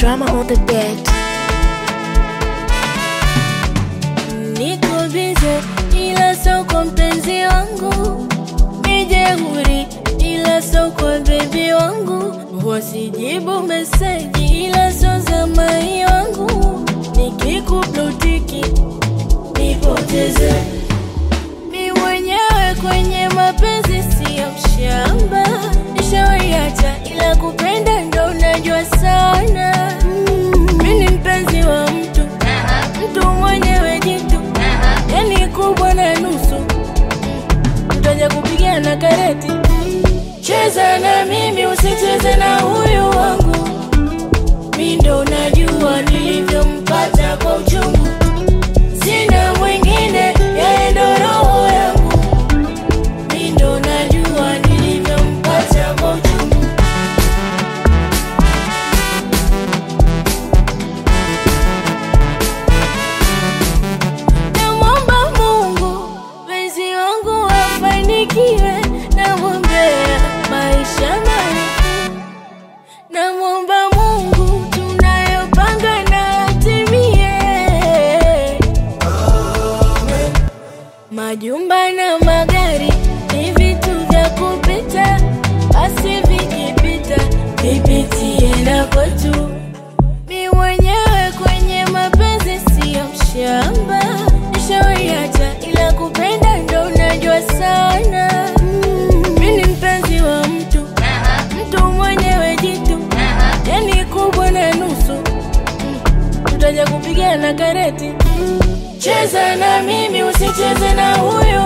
drama on the beat. Niko bize ila sio kwa mpenzi wangu, mijehuri ila sio kwa bebi wangu, wasijibu meseji ila sio za mai wangu, nikikublutiki nipoteze mi mwenyewe kwenye mapenzi siyo mshamba, nishawaiacha ila kupenda ndo najua sana. Mm, mi ni mpenzi wa mtu mtu mwenyewe jitu, yani kubwa na nusu, tutaja kupigana kareti. Cheza na mimi usicheze na huyu wangu, mi ndo najua nilivyompata kwa uchungu, sina mwingine, yeye ndo roho yangu, mi ndo najua nilivyompata kwa uchungu. Namwomba Mungu penzi wangu afanikiwe, namwombea maisha marefu. Namwomba Mungu tunayopanga na atimie, majumba na magari ni vitu vya kupita, basi vikipita vipitie na kwetu. Mi mwenyewe kwenye mapenzi siyo mshamba, nishawaiacha ila kupenda ndo najua sana. Mm, mi ni mpenzi wa mtu, mtu mwenyewe jitu, yani kubwa na nusu, Mm, tutaja kupigana kareti. Cheza na mimi usicheze na huyu